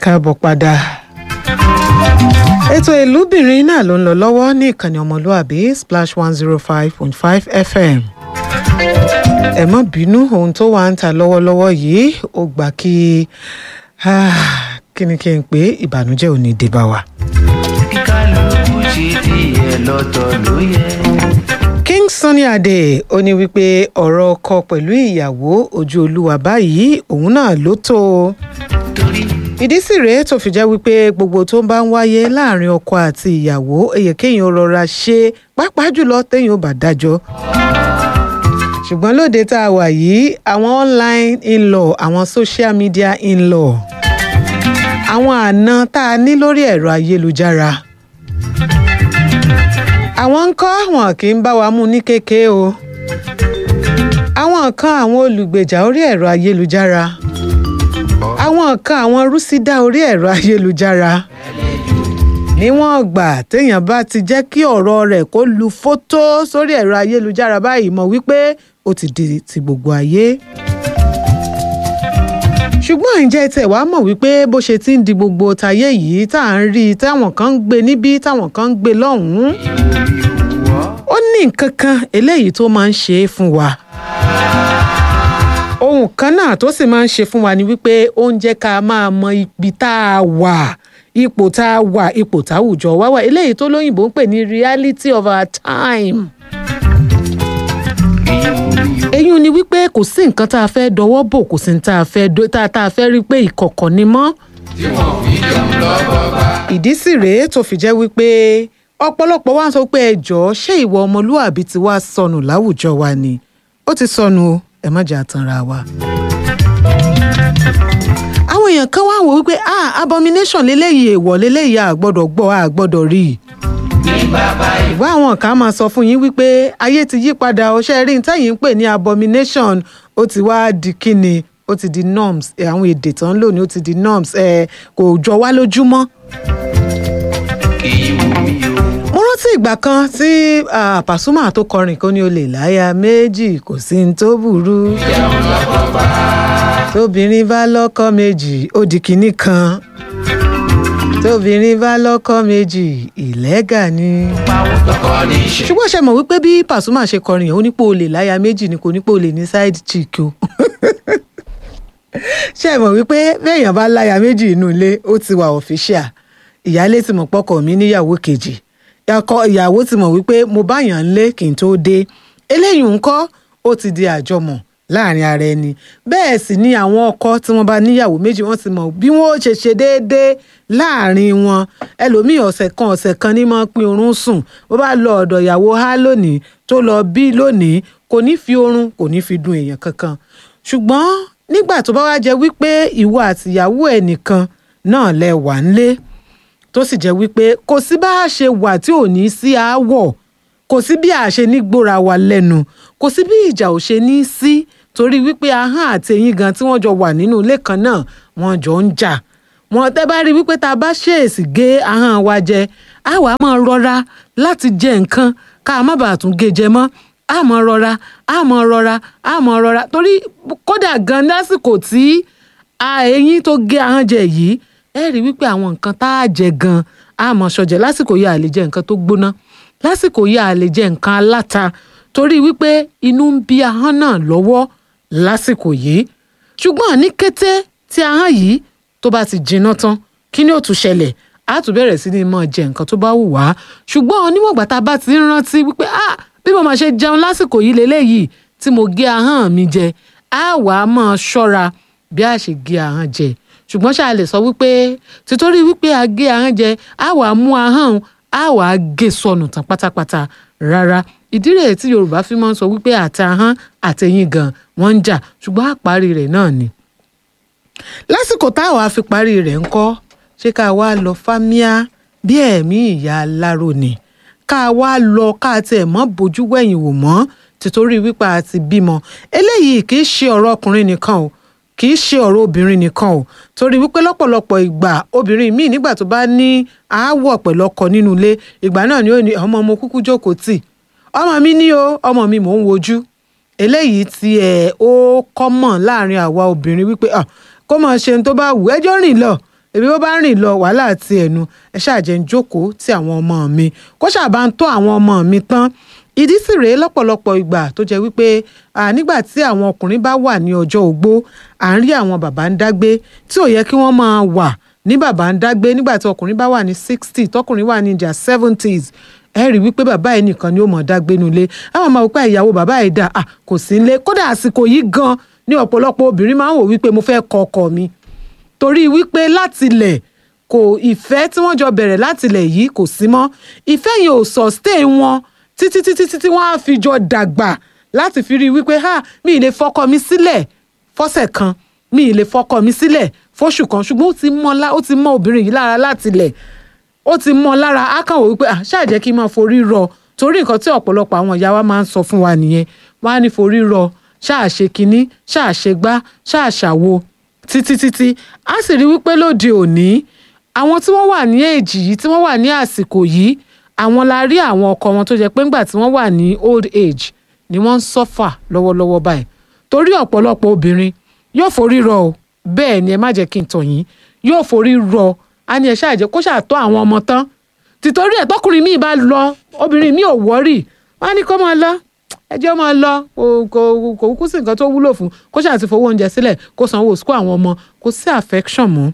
káàbọ̀ padà. ètò ìlúbìnrin náà ló ń lọ lọ́wọ́ ní ìkànnì ọmọlúàbí splash one zero five point five fm. ẹ má bínú ohun tó wà ń ta lọ́wọ́lọ́wọ́ yìí ó gbà kí kí ni kí n pè é ìbànújẹ́ ò ní dé bá wa. kí kálukú ṣe tiẹ̀ lọ́tọ̀ ló yẹ. king sunny ade ó ní wípé ọ̀rọ̀ ọkọ pẹ̀lú ìyàwó ojú olúwa báyìí òun náà ló tó o torí ìdí sì rèé tó fi jẹ́ wípé gbogbo tó ń bá ń wáyé láàrin ọkọ àti ìyàwó èyí kéèyàn rọra ṣe pàápàá jùlọ téèyàn ò bá dájọ́ ṣùgbọ́n lóde tá a wà yìí àwọn online in-law àwọn social media in-law àwọn àna tá a ní lórí ẹ̀rọ ayélujára àwọn ń kọ́ wọn kì í bá wa mú ní kéke o àwọn kan àwọn olùgbèjà orí ẹ̀rọ ayélujára àwọn kan àwọn rúsídà orí ẹ̀rọ ayélujára níwọ̀n ọgbà téèyàn bá ti jẹ́ kí ọ̀rọ̀ rẹ̀ kó lu fótó sórí ẹ̀rọ ayélujára báyìí mọ̀ wípé ó ti di ti gbogbo ayé ṣùgbọ́n ǹjẹ́ tẹ̀ wá mọ̀ wípé bó ṣe ti ń di gbogbo tayé yìí tá à ń rí i táwọn kan ń gbé níbí táwọn kan ń gbé lọ́hùn-ún ó ní nǹkan kan eléyìí tó máa ń ṣe é fún wa ohun kan náà tó sì máa ń ṣe fún wa ni wípé ó ń jẹ́ ká máa mọ ibi tá a wà ipò tá a wà ipò táwùjọ wá wà eléyìí tó lóyìnbó ń pè ní reality of our time. eyín ni wípé kò sí nǹkan tá a fẹ́ dọwọ́ bò kò sí ní tá a fẹ́ dó tá a fẹ́ rí pé ìkọ̀kọ̀ ni mọ́. ìdí sì rèé tó fi jẹ́ wípé ọ̀pọ̀lọpọ̀ wá ń sọ pé ẹ jọ̀ọ́ ṣé ìwà ọmọlúwàbí ti wá sọnù láwùjọ wa ni ó ti sọnù o ẹ má jà tanra wa. àwọn èèyàn kan wá wò wípé ah abomination leléyìí èèwọ̀ leléyìí a gbọ́dọ̀ gbọ́ a gbọ́dọ̀ rí i. ìwé àwọn kan máa sọ fún yín wípé ayé ti yí padà ọṣẹ́ rí ní tẹ́yìn ń pè ní abomination ó ti wá di kíni ó ti di norms ẹ, àwọn èdè tó ń lò ní ó ti di norms ẹ, kò jọ wá lójúmọ́ kì í wù mí o. mo rántí ìgbà kan tí ah, Pasuma tó kọrin kó ní o lè láya méjì kò sí ní tó burú tóbìnrin bá lọ́kọ méjì ó di kinní kan tóbìnrin bá lọ́kọ méjì ìlẹ́gà ni. pawọ́ tọkọ ní í ṣe. ṣùgbọ́n ṣe mọ̀ wípé bí Pasuma ṣe kọrin yẹn ó ní pé o lè láya méjì ni kò ní pé o lè ní side chick o ṣe mọ̀ wípé béèyàn bá láya méjì inú ilé ó ti wà official ìyáálé ti mọ̀ pọ́kọ mi níyàwó kejì ọkọ ìyàwó ti mọ̀ wípé mo báyàn ń lé kí n tó dé eléyìí ńkọ́ ó ti di àjọmọ̀ láàrin ara ẹni bẹ́ẹ̀ sì ni àwọn ọkọ tí wọ́n bá níyàwó méjì wọ́n ti mọ̀ bí wọ́n ó ṣe ṣe déédéé láàrin wọn ẹlòmíì ọ̀sẹ̀ kan ọ̀sẹ̀ kan ní máa pín oorun sùn bó bá lọ ọ̀dọ̀ ìyàwó há lónìí tó lọ bí lónìí kò ní fi oorun kò ní fi dun èèyàn kankan ṣùgbọ́n nígbà tó bá wá jẹ́ wípé ìwọ àtìyàwó ẹ̀ nìkan náà lẹ wà ńlé tó sì jẹ́ wípé kò sí bá a ṣe wà tí ò ní sí aáwọ̀ kò sí bí a ṣe ní gbóra wa lẹ́nu kò sí bí ìjà ò ṣe ní sí torí wípé ahọ́n àti eyín gan tí wọ́n jọ wà nínú ilé kan náà wọ́n jọ ń jà wọ́n tẹ́ bá rí wípé tá a bá ṣèèsì gé ahọ́n wa jẹ á wàá máa rọra láti jẹ nǹkan ká má bàa tún gé jẹ mọ́ á mọ rọra á mọ rọra á mọ rọra torí kódà gan lásìkò tí a eyín tó gé ahọ́n jẹ yìí ẹ rí wípé àwọn nǹkan tá a jẹ gan á mọ ṣọjẹ lásìkò yìí a lè jẹ nǹkan tó gbóná lásìkò yìí a lè jẹ nǹkan aláta torí wípé inú ń bí ahọ́n náà lọ́wọ́ lásìkò yìí ṣùgbọ́n ní kété tí ahọ́n yìí tó bá ti jinná tán kí ni ó tún ṣẹlẹ̀ á tún bẹ̀rẹ̀ sí ní máa jẹ nǹkan tó bá wù wá ṣùgbọ́n oníwọ̀gbà tá a bá ti ń rántí wípé ah bí mo máa ṣe jẹun lásìkò yìí lélẹ́yìí tí mo gé ahọ́n mi jẹ á wàá máa ṣọ́ra bí a ṣe gé ahọ́n jẹ ṣùgbọ́n ṣáà lè sọ wípé títorí wípé a gé ahọ́n jẹ á wàá mú ahọ́n á wàá gé sọnù tán pátápátá rárá ìdí rèé tí Yorùbá fi máa ń sọ wípé àti ahọ́n àtẹ̀yìn gan wọ́n ń jà ṣùgbọ́n àparí rẹ̀ náà ni lásìkò táwa fi parí rẹ̀ ńkọ́ ṣé ká wá lọ fámíà bí ẹ̀mí ìyá aláró ni ká wá lọ ká tiẹ̀ mọ́ bójú wẹ̀yìn wò mọ́ títorí wípé a ti bímọ eléyìí kì í ṣe ọ̀rọ̀ ọkùnrin nìkan o kì í ṣe ọ̀rọ̀ obìnrin nìkan o torí wípé lọ́pọ̀lọpọ̀ ìgbà obìnrin míì nígbà tó bá ní aáwọ̀ pẹ̀lú ọkọ nínú ilé ìgbà náà ni ó ní ọmọ mo kúkú jókòó tì ọmọ mi ní o ọmọ mi mò ń wojú eléyìí ti ẹ̀ ó kọ́mọ̀ láàrin àwa obìnrin wípé ah, kó máa ṣe ohun tó bá wù ẹjọ́ rìn lọ èmi ó bá rìn lọ wàhálà àti ẹnu ẹ ṣáàjẹ́ ń jókòó tí àwọn ọmọ mi kó ṣàbá ń tọ́ àwọn ọmọ mi tán ìdí sì rèé lọ́pọ̀lọpọ̀ ìgbà tó jẹ́ wípé à, nígbà tí àwọn ọkùnrin bá wà ní ọjọ́ ogbó à ń rí àwọn bàbá ń dágbé tí ò yẹ kí wọ́n máa wà ní bàbá ń dágbé nígbà tí ọkùnrin bá wà ní sixty tọkùnrin wà ní their seventies ẹ rí wípé bàbá ẹ nìkan ni ó mọ̀ dágbé nulẹ̀ àwọn máa wò pé ìyàwó bàbá ẹ dà à, kò sí nílé kódà àsìkò yìí gan ní ọ̀pọ̀lọpọ̀ obìnrin máa ń wò wípé mo fẹ́ kọ ọkọ mi torí wípé látilẹ̀ kò ìfẹ́ tí wọ́n jọ bẹ̀rẹ̀ látilẹ̀ yìí kò sí mọ́ ìfẹ́ yẹn ò sustain wọn títí títí títí wọ́n á fi jọ dàgbà láti fi rí i wípé ha mi ì lè fọkọ mi sílẹ̀ fọ́sẹ̀ kan mi ì lè fọkọ mi sílẹ̀ fóṣù kan ṣùgbọ́n ó ti mọ́ lá- ó ti mọ́ obìnrin yìí lára látilẹ̀ ó ti mọ́ lára á kàn wò wípé ah ṣáà jẹ́ kí n máa forí rọ torí nǹkan tí ọ̀pọ̀lọpọ̀ àwọn ìyá wa máa ń sọ fún wa nìyẹn wọ́n á ní forí rọ ṣáà ṣe kinní ṣáà ṣe gbá ṣáà ṣàwo títí títí á sì rí wípé lóde òní àwọn tí wọ́n wà ní èjì yìí tí wọ́n wà ní àsìkò yìí àwọn la rí àwọn ọkọ wọn tó jẹ́ pé ńgbà tí wọ́n wà ní old age ni wọ́n ń sọ́fà lọ́wọ́lọ́wọ́ báyìí torí ọ̀pọ̀lọpọ̀ obìnrin yóò forí rọ o bẹ́ẹ̀ ni ẹ má jẹ́ kí n tàn yín yóò forí rọ á ní ẹ ṣáà jẹ́ kó ṣàtọ́ àwọn ọmọ tán tìtorí ẹ̀ tọkùnrin míì bá lọ obìnrin míì ò wọ́rì wọ́n á ní kó máa lọ ẹjọ́ máa lọ kò kò kò kúkú sí nǹkan tó wúlò fún kó ṣáà ti fowó oúnjẹ sílẹ̀ kó sanwó sukú àwọn ọmọ kò sí affection mọ́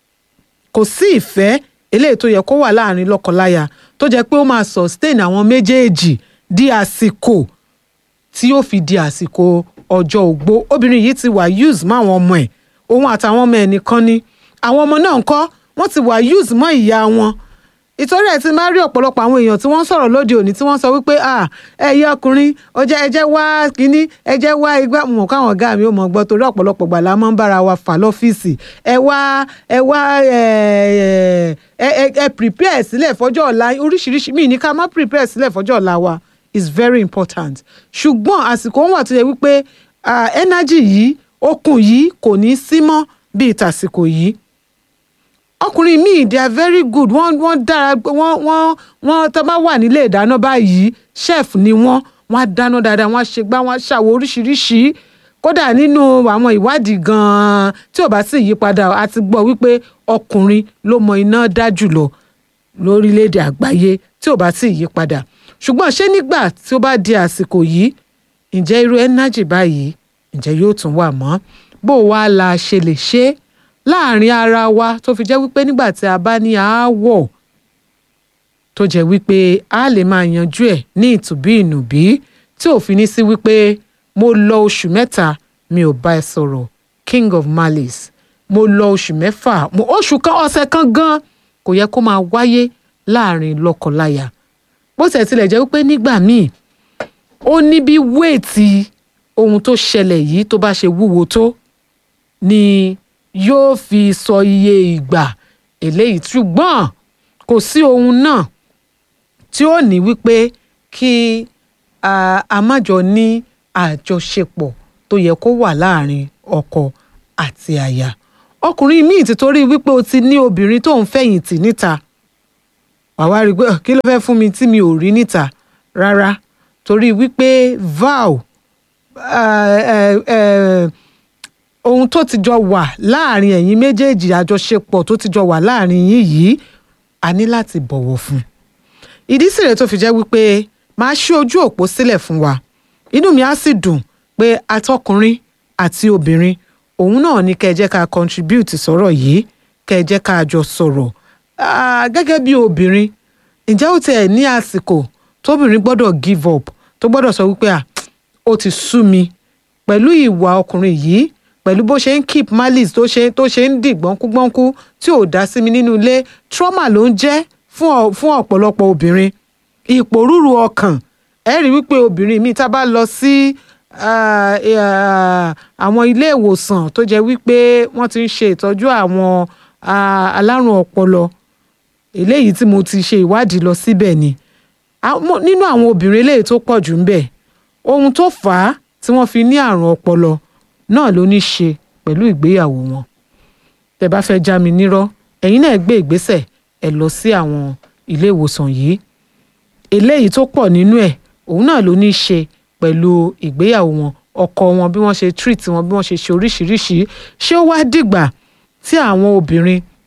kò sí ìfẹ́ eléyìí tó yẹ kó wà láàrin lọ́kọláya tó jẹ́ pé ó máa sustain àwọn méjèèjì di àsìkò tí yóò fi di àsìkò ọjọ́ ogbó obìnrin yìí ti wà use mọ́ àwọn ọmọ ẹ̀ òun àtàwọn ọmọ ẹ̀ nìkan ni àwọn ọmọ náà ń kọ́ wọ́n ti wà use mọ́ ìyá wọn ìtorí ẹ̀ ti máa rí ọ̀pọ̀lọpọ̀ àwọn èèyàn tí wọ́n ń sọ̀rọ̀ lóde òní tí wọ́n sọ wípé ah ẹ̀yẹ ọkùnrin ọjọ́ ẹjẹ́ wá kínní ẹjẹ́ wá igbá mọ̀ káwọn ọ̀gá mi ò mọ̀ gbọ́ torí ọ̀pọ̀lọpọ̀ gbà la máa ń bára wa fà lọ́fíìsì ẹ wá ẹ wá ẹ ẹ ẹ ẹ prepare sílẹ̀ fọ́jọ́ ọ̀la oríṣiríṣi míì ní ká má prepare sílẹ̀ fọ́jọ́ ọ̀la wa is very important ṣùgbọ́n àsìkò wọn wà tó yẹ wípé ah, energy yìí okun yìí kò ní sí mọ́ bíi tàsìkò yìí ọkùnrin míì they are very good wọ́n wọ́n dára wọ́n wọ́n wọ́n tó bá wà nílé ìdáná báyìí chef ni wọ́n wọ́n á dáná dáadáa wọ́n á ṣe gbá wọ́n á ṣàwọ̀ oríṣiríṣi kódà nínú àwọn ìwádìí gan-an tí ò bá sì yípadà a ti gbọ́ wípé ọkùnrin ló mọ iná dá jùlọ lórílẹ̀‐èdè àgbáyé tí ò bá sì yípadà ṣùgbọ́n ṣé nígbà tí ó bá di àsìkò yìí ǹjẹ́ irú energy báyìí ǹjẹ́ yóò tún wà mọ́ bó o wá la ṣe lè ṣe é láàrin ara wa tó fi jẹ́ wípé nígbà tí a bá ní aáwọ̀ tó jẹ́ wípé a lè máa yanjú ẹ̀ ní ìtùbí ìnùbí tí ò fi ní sí wípé mo lọ oṣù mẹ́ta mi ò bá ẹ sọ̀rọ̀ king of malice mo lọ oṣù mẹ́fà mo oṣù kan ọ̀sẹ̀ kan gan kò yẹ kó máa wáyé láàrin lọ́kọláya bó tẹ̀ tilẹ̀ jẹ́ wípé nígbà míì ó ní bí wéètì ohun tó ṣẹlẹ̀ yìí tó bá ṣe wúwo tó ni yóò fi sọ iye ìgbà eléyìí ṣùgbọ́n kò sí ohun náà tí ó ní wípé kí a a má jọ ní àjọṣepọ̀ tó yẹ kó wà láàrin ọkọ àti aya ọkùnrin míì ti torí wípé o ti ní obìnrin tó ń fẹ̀yìntì níta wàá wá rí i pé "Ah, kí ló fẹ́ fún mi tí mi ò rí níta rárá torí wípé vow eh, eh, eh, ohun tó ti jọ wà láàrin ẹ̀yin méjèèjì àjọṣepọ̀ tó ti jọ wà láàrin yín yìí a ní láti bọ̀wọ̀ fún ìdí sì rẹ̀ tó fi jẹ́ wípé máa ṣí ojú òpó sílẹ̀ fún wa inú mi á sì dùn pé atọ́kùnrin àti obìnrin òun náà ní kẹ́ ẹ jẹ́ ká contribute sọ̀rọ̀ yìí kẹ́ ẹ jẹ́ ká jọ sọ̀rọ̀ Ah, gẹ́gẹ́ bí obìnrin ǹjẹ́ ó tiẹ̀ ní àsìkò tóbìnrin gbọ́dọ̀ give up tó gbọ́dọ̀ sọ wípé ah ó ti sú mi pẹ̀lú ìwà ọkùnrin yìí pẹ̀lú bó ṣe ń keep malice tó ṣe tó ṣe ń dì gbọ́nkúgbọ́nkú tí ò dá sí mi nínú ilé trauma ló ń jẹ́ fún ọ- fún ọ̀pọ̀lọpọ̀ obìnrin ìpòrúurú ọkàn ẹ rí wípé obìnrin mi tá a bá lọ sí ah, ah, àwọn ilé ìwòsàn tó jẹ́ wípé wọ́n ti ń ṣe ìtọ́jú àwọn ah, alárùn ọpọlọ eléyìí tí mo ti ṣe ìwádìí lọ síbẹ̀ ni Àwọn- nínú àwọn obìnrin eléyìí tó pọ̀ jù ń bẹ̀ ohun tó fà á tí wọ́n fi ní àrùn ọpọlọ náà ló ní ṣe pẹ̀lú ìgbéyàwó wọn tẹ́ bá fẹ́ já mi nírọ́ ẹ̀yin náà gbé ìgbésẹ̀ ẹ lọ sí àwọn ilé ìwòsàn yìí eléyìí tó pọ̀ nínú ẹ̀ òun náà ló ní ṣe pẹ̀lú ìgbéyàwó wọn ọkọ wọn bí wọ́n ṣe treat wọn bí wọ́n ṣe ṣe oríṣiríṣi ṣé ó wá dìgbà tí àwọn obìnrin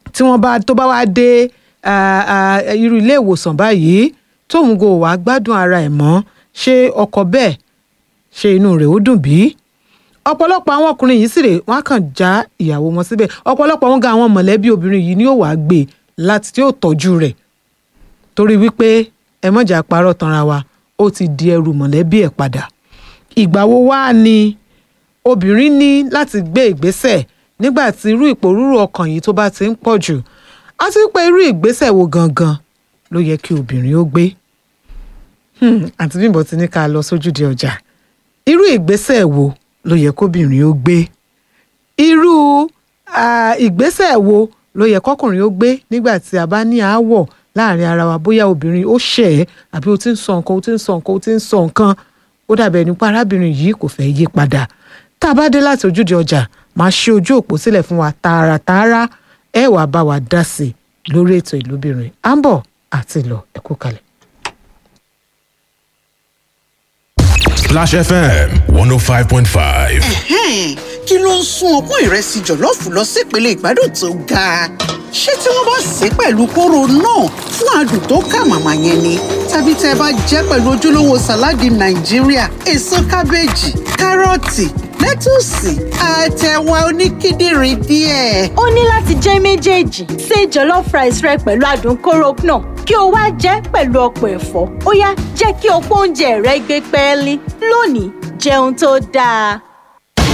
tí wọ́n bá tó bá wá dé ah, ah, irú ilé ìwòsàn báyìí tóun kò wá gbádùn ara ẹ̀ mọ́ ṣé ọkọ bẹ́ẹ̀ ṣe inú rẹ̀ ó dùn bí? ọ̀pọ̀lọpọ̀ àwọn ọkùnrin yìí sì rè wọ́n á kàn já ìyàwó wọn síbẹ̀ ọ̀pọ̀lọpọ̀ wọn ga àwọn mọ̀lẹ́bí obìnrin yìí ni yóò wá gbé láti tí yóò tọ́jú rẹ̀ torí wípé ẹ mọ̀jà parọ́ tanra wa ó ti di ẹrù mọ̀lẹ́bí ẹ̀ padà ìgbà wo wá ni obìnrin ní láti gbé ìgbésẹ̀ nígbà tí irú ìpòrúurú ọkàn yìí tó bá ti ń pọ̀ jù àti pé irú ìgbésẹ̀ wo gangan ló yẹ kí obìnrin ó gbé Hmm, àǹtí Bímbọ́ ti ní ká lọ sójúde ọjà irú ìgbésẹ̀ wo ló yẹ kóbìnrin ó gbé irú ah, ìgbésẹ̀ wo ló yẹ kọkùnrin ó gbé nígbà tí a bá ní aáwọ̀ láàrin ara wa bóyá obìnrin ó ṣẹ̀ ẹ́ àbí ó ti ń sọ nǹkan ó ti ń sọ nǹkan ó ti ń sọ nǹkan ó dàbẹ̀ nípa arábìnrin yìí kò fẹ́ yí padà tá a bá dé láti ojúde ọjà máa ṣí ojú òpó sílẹ̀ fún wa tààràtààrà ẹ wàá bá wa dá sí i lórí ètò ìlúbìnrin à ń bọ̀ àti lọ ẹ kú kalẹ̀. Splash FM 105.5. Ẹ̀hẹ́n, kí ló ń sún ọpọ́n ìrẹsì jọ̀lọ́ọ̀fù lọ sípele ìgbádùn tó ga ṣé tí wọ́n bá sè é pẹ̀lú kóró náà fún adùn tó kà màmá yẹn ni tàbí tẹ́ ẹ bá jẹ́ pẹ̀lú ojúlówó sàláàdì nàìjíríà èso kábéèjì kárọ̀tì lẹ́tùsì àtẹ̀wà oníkíndìnrín díẹ̀. ó ní láti jẹ́ méjèèjì ṣe jollof rice rẹ pẹ̀lú adùn kóró náà kí o wá jẹ́ pẹ̀lú ọ̀pọ̀ ẹ̀fọ́ ó yá jẹ́ kí ọ̀pọ̀ oúnjẹ rẹ gbé pẹ́ẹ́lí lónìí jẹun tó dáa.